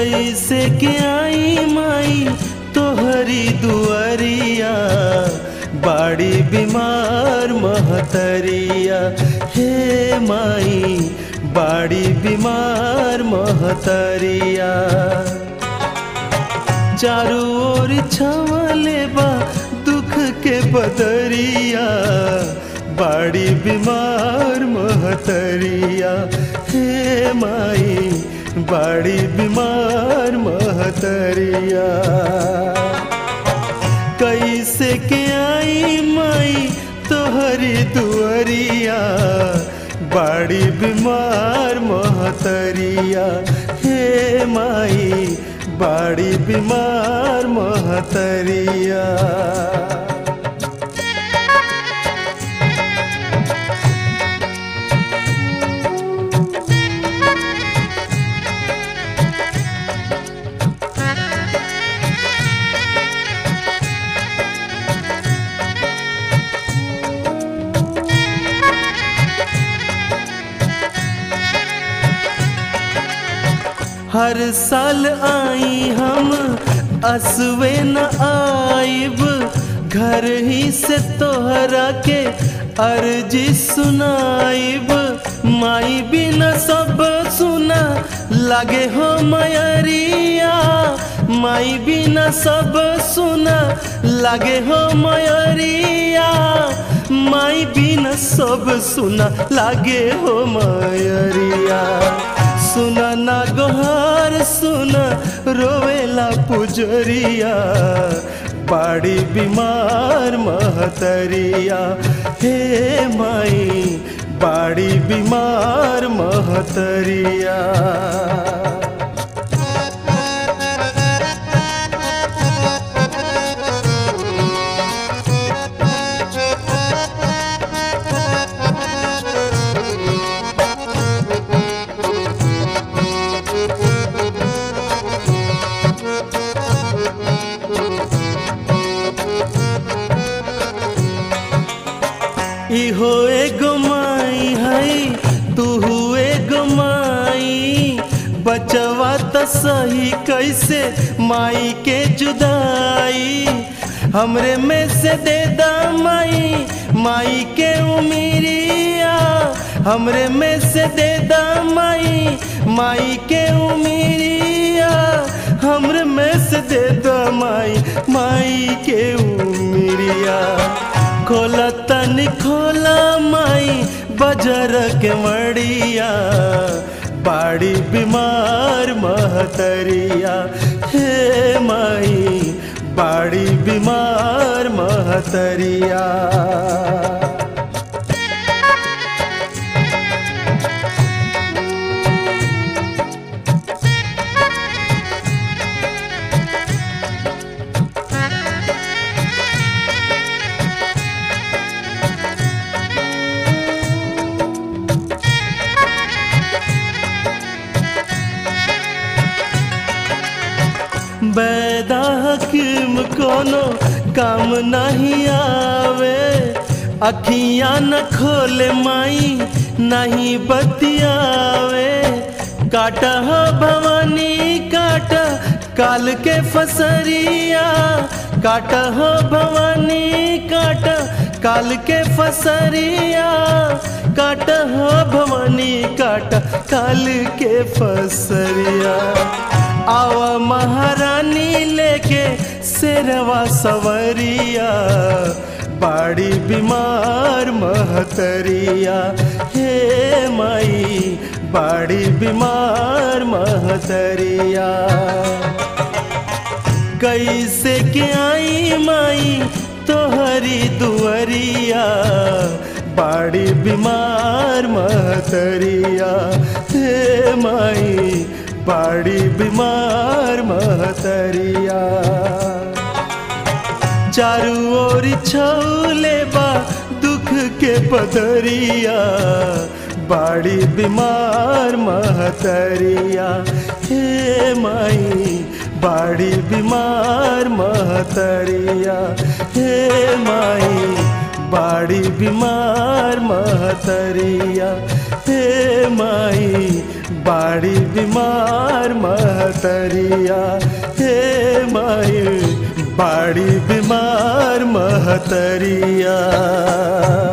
कैसे के आई माई तोहरी दुआरिया बाड़ी बीमार महतरिया हे माई बाड़ी बीमार महतरिया चारू ओर छावले बा दुख के बदरिया बाड़ी बीमार महतरिया हे माई बाड़ी बीमार महतरिया कैसे के आई माई तोहरी दुआरिया बाड़ी बीमार महतरिया हे माई बाड़ी बीमार महतरिया हर साल आई हम असवे न आइब घर ही से तोहरा के अर्जी सुनाइब माई बिना सब सुना लागे हो मयरिया माई बिना सब सुना लागे हो मयरिया माई बिना सब सुना लागे हो मयरिया सुना ना गोहार सुना रोवेला पुजरिया बाड़ी बीमार महतरिया हे माई बाड़ी बीमार महतरिया इहो एगो माई है तू एगो माई बचवा त सही कैसे माई के जुदाई हमरे में से दे दा माई माई के उमीरिया हमरे में से दे दा माई माई के उमीरिया हमरे में से दे दा माई माई के उमीरिया खोला तन खोला माई बजर के मड़िया बाड़ी बीमार महतरिया हे माई बाड़ी बीमार महतरिया बैदा हकीम कोनो काम नहीं आवे अखियां न खोले माई नहीं बतियावे काटा हो भवानी काटा काल के फसरिया काटा हो भवानी काटा काल के फसरिया काटा हो भवानी काटा काल के फसरिया आवा महारानी लेके शेरवा सवरिया बाड़ी बीमार महतरिया हे माई बाड़ी बीमार महतरिया कैसे के आई माई तोहरी दुआरिया बाड़ी बीमार महतरिया हे माई बाड़ी बीमार महतरिया चारू ओर छौले बा दुख के बदरिया बाड़ी बीमार महतरिया हे माई बाड़ी बीमार महतरिया हे माई बाड़ी बीमार महतरिया हे माई बाड़ी बीमार महतरिया हे माई बाड़ी बीमार महतरिया